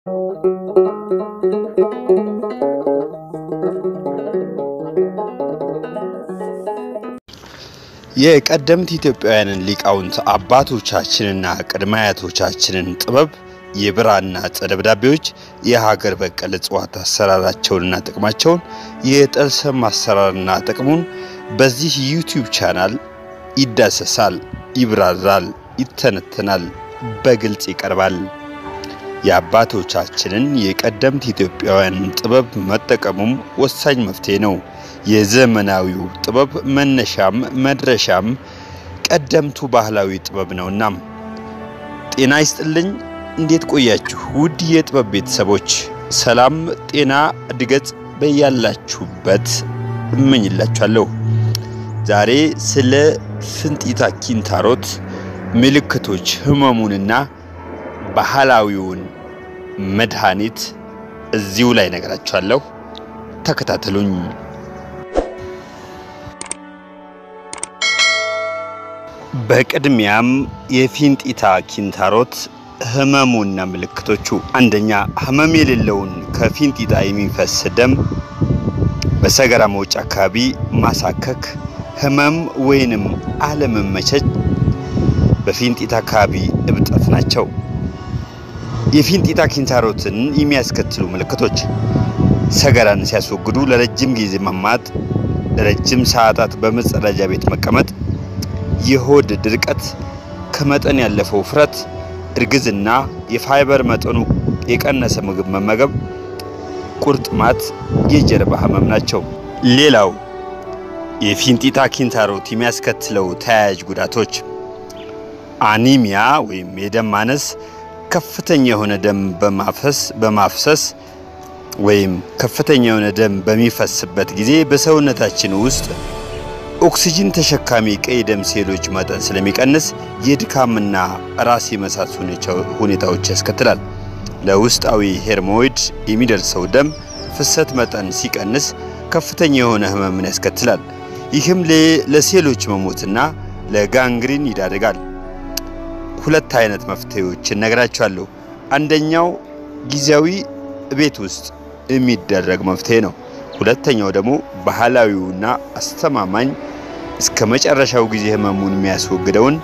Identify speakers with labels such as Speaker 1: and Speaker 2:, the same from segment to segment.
Speaker 1: የቀደምት ኢትዮጵያውያንን ሊቃውንት አባቶቻችንና ቅድመ አያቶቻችንን ጥበብ የብራና ዕፀ ደብዳቤዎች የሀገር በቀል እጽዋት አሰራራቸውንና ጥቅማቸውን የጠልሰም አሰራርና ጥቅሙን በዚህ ዩቲዩብ ቻናል ይዳሰሳል፣ ይብራራል፣ ይተነተናል፣ በግልጽ ይቀርባል። የአባቶቻችንን የቀደምት ኢትዮጵያውያንን ጥበብ መጠቀሙም ወሳኝ መፍትሄ ነው። የዘመናዊው ጥበብ መነሻም መድረሻም ቀደምቱ ባህላዊ ጥበብ ነውና። ጤና ይስጥልኝ። እንዴት ቆያችሁ? ውድ የጥበብ ቤተሰቦች ሰላም፣ ጤና፣ እድገት በያላችሁበት እመኝላችኋለሁ። ዛሬ ስለ ፍንጢታ ኪንታሮት ምልክቶች፣ ህመሙንና ባህላዊውን መድኃኒት እዚሁ ላይ ነገራችኋለሁ። ተከታተሉኝ። በቅድሚያም የፊንጢታ ኪንታሮት ህመሙና ምልክቶቹ፣ አንደኛ ህመም የሌለውን ከፊንጢጣ የሚፈስ ደም፣ በሰገራ መውጫ አካባቢ ማሳከክ፣ ህመም ወይንም አለመመቸት፣ በፊንጢጣ አካባቢ እብጠት ናቸው። የፊንጢጣ ኪንታሮትን የሚያስከትሉ ምልክቶች ሰገራን ሲያስወግዱ ለረጅም ጊዜ መማጥ፣ ለረጅም ሰዓታት በመጸዳጃ ቤት መቀመጥ፣ የሆድ ድርቀት፣ ከመጠን ያለፈው ውፍረት፣ እርግዝና፣ የፋይበር መጠኑ የቀነሰ ምግብ መመገብ፣ ቁርጥማት፣ የጀርባ ህመም ናቸው። ሌላው የፊንጢጣ ኪንታሮት የሚያስከትለው ተያያዥ ጉዳቶች አኒሚያ ወይም የደም ማነስ ከፍተኛ የሆነ ደም በማፈስ በማፍሰስ ወይም ከፍተኛ የሆነ ደም በሚፈስበት ጊዜ በሰውነታችን ውስጥ ኦክሲጅን ተሸካሚ ቀይ ደም ሴሎች መጠን ስለሚቀንስ የድካምና ራስ የመሳት ሁኔታዎች ያስከትላል። ለውስጣዊ ሄርሞይድ የሚደርሰው ደም ፍሰት መጠን ሲቀንስ ከፍተኛ የሆነ ህመምን ያስከትላል። ይህም ለሴሎች መሞትና ለጋንግሪን ይዳርጋል። ሁለት አይነት መፍትሄዎች እነግራችኋለሁ። አንደኛው ጊዜያዊ ቤት ውስጥ የሚደረግ መፍትሄ ነው። ሁለተኛው ደግሞ ባህላዊውና አስተማማኝ እስከ መጨረሻው ጊዜ ህመሙን የሚያስወግደውን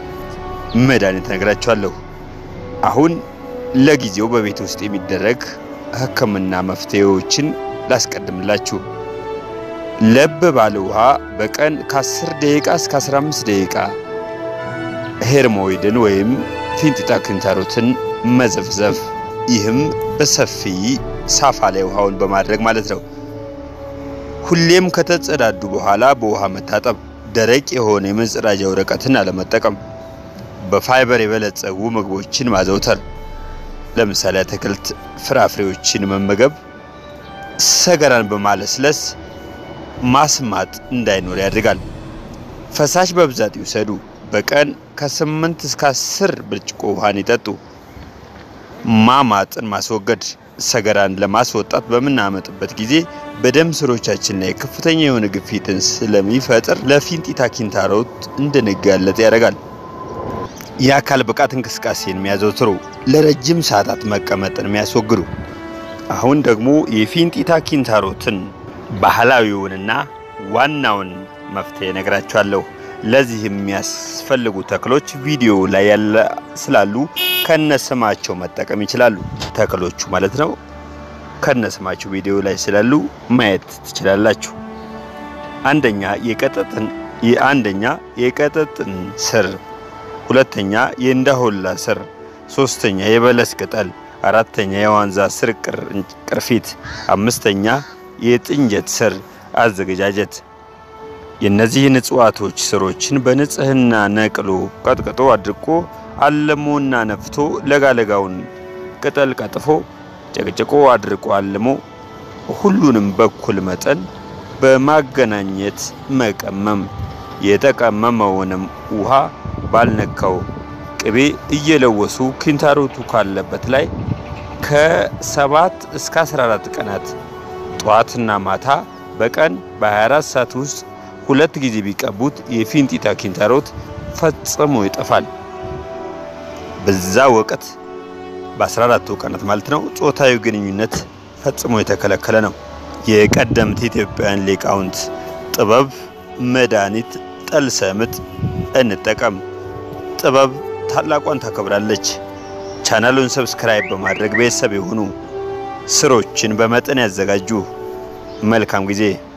Speaker 1: መድኃኒት እነግራችኋለሁ። አሁን ለጊዜው በቤት ውስጥ የሚደረግ ህክምና መፍትሄዎችን ላስቀድምላችሁ። ለብ ባለ ውሃ በቀን ከ10 ደቂቃ እስከ 15 ደቂቃ ሄርሞይድን ወይም ፊንጢጣ ኪንታሮትን መዘፍዘፍ። ይህም በሰፊ ሳፋ ላይ ውሃውን በማድረግ ማለት ነው። ሁሌም ከተጸዳዱ በኋላ በውሃ መታጠብ። ደረቅ የሆነ የመጸዳጃ ወረቀትን አለመጠቀም። በፋይበር የበለጸጉ ምግቦችን ማዘውተር፣ ለምሳሌ አትክልት፣ ፍራፍሬዎችን መመገብ። ሰገራን በማለስለስ ማስማጥ እንዳይኖር ያደርጋል። ፈሳሽ በብዛት ይውሰዱ። በቀን ከስምንት እስከ አስር ብርጭቆ ውሃን ይጠጡ። ማማጥን ማስወገድ ሰገራን ለማስወጣት በምናመጥበት ጊዜ በደም ስሮቻችን ላይ ከፍተኛ የሆነ ግፊትን ስለሚፈጥር ለፊንጢጣ ኪንታሮት እንድንጋለጥ ያደርጋል። የአካል ብቃት እንቅስቃሴን የሚያዘውትሩ፣ ለረጅም ሰዓታት መቀመጥን የሚያስወግዱ። አሁን ደግሞ የፊንጢጣ ኪንታሮትን ባህላዊውንና ዋናውን መፍትሄ ነግራችኋለሁ። ለዚህ የሚያስፈልጉ ተክሎች ቪዲዮ ላይ ያለ ስላሉ ከነስማቸው መጠቀም ይችላሉ። ተክሎቹ ማለት ነው። ከነስማቸው ቪዲዮ ላይ ስላሉ ማየት ትችላላችሁ። አንደኛ የቀጠጥን የአንደኛ የቀጠጥን ስር፣ ሁለተኛ የእንዳሆላ ስር፣ ሶስተኛ የበለስ ቅጠል፣ አራተኛ የዋንዛ ስር ቅርፊት፣ አምስተኛ የጥንጀት ስር አዘገጃጀት የእነዚህን እጽዋቶች ስሮችን በንጽህና ነቅሎ ቀጥቅጦ አድርቆ አልሞና ነፍቶ ለጋለጋውን ቅጠል ቀጥፎ ጨቅጭቆ አድርቆ አልሞ ሁሉንም በኩል መጠን በማገናኘት መቀመም። የተቀመመውንም ውሃ ባልነካው ቅቤ እየለወሱ ኪንታሮቱ ካለበት ላይ ከሰባት እስከ 14 ቀናት ጠዋትና ማታ በቀን በ24 ሰዓት ውስጥ ሁለት ጊዜ ቢቀቡት የፊንጢጣ ኪንታሮት ፈጽሞ ይጠፋል። በዛ ወቅት በ14ቱ ቀናት ማለት ነው ጾታዊ ግንኙነት ፈጽሞ የተከለከለ ነው። የቀደምት ኢትዮጵያውያን ሊቃውንት ጥበብ መድኃኒት ጠልሰምጥ እንጠቀም። ጥበብ ታላቋን ታከብራለች። ቻናሉን ሰብስክራይብ በማድረግ ቤተሰብ የሆኑ ስሮችን በመጠን ያዘጋጁ። መልካም ጊዜ